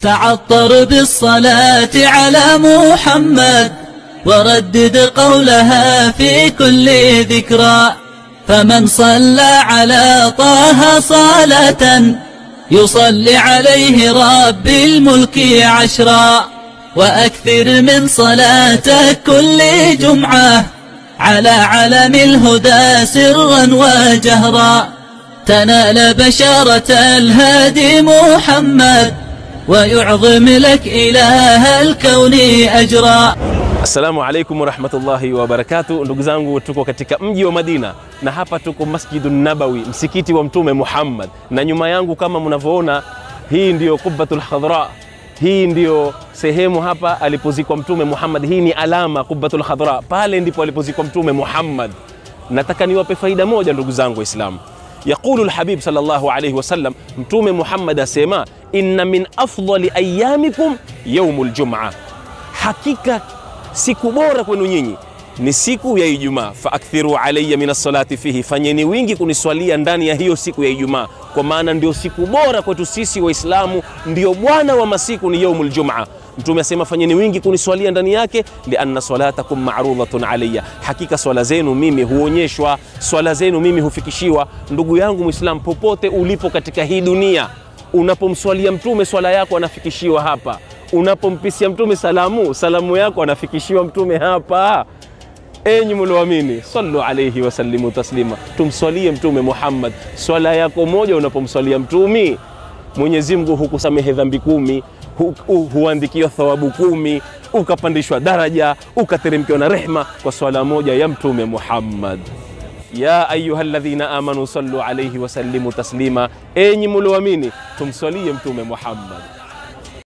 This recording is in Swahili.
تعطر بالصلاة على محمد وردد قولها في كل ذكرى فمن صلى على طه صلاة يصلي عليه رب الملك عشرا وأكثر من صلاتك كل جمعة على علم الهدى سرا وجهرا تنال بشارة الهادي محمد ويعظم لك إله الكون أجرا Assalamu alaikum warahmatullahi wabarakatu, ndugu zangu, tuko katika mji wa Madina na hapa tuko Masjidu Nabawi, msikiti wa Mtume Muhammad, na nyuma yangu kama mnavyoona, hii ndiyo Qubbatul Khadra. Hii ndiyo sehemu hapa alipozikwa Mtume Muhammad. Hii ni alama Qubbatul Khadra, pale ndipo alipozikwa Mtume Muhammad. Nataka niwape faida moja, ndugu zangu Waislamu. Yaqulu lhabib sallallahu alayhi wasallam, Mtume Muhammad asema, inna min afdali ayamikum yaumu ljuma, hakika siku bora kwenu nyinyi ni siku ya Ijumaa. Faakthiru alayya min assalati fihi, fanyeni wingi kuniswalia ndani ya hiyo siku ya Ijumaa, kwa maana ndio siku bora kwetu sisi Waislamu, ndio bwana wa masiku ni yaumul jumaa. Mtume asema fanyeni wingi kuniswalia ndani yake, lianna salatakum ma'rudatun alayya, hakika swala zenu mimi huonyeshwa, swala zenu mimi hufikishiwa. Ndugu yangu Muislam, popote ulipo katika hii dunia, unapomswalia Mtume swala yako anafikishiwa hapa unapompisia mtume salamu salamu yako anafikishiwa mtume hapa. Enyi mlioamini, sallu alayhi wasallimu taslima, tumswalie mtume Muhammad. Swala yako moja unapomswalia mtumi, Mwenyezi Mungu hukusamehe dhambi kumi, hu, hu, huandikiwa thawabu kumi, ukapandishwa daraja, ukateremkiwa na rehma kwa swala moja ya mtume Muhammad. Ya ayuha alladhina amanu sallu alayhi wasallimu taslima, enyi mlioamini, tumswalie mtume Muhammad.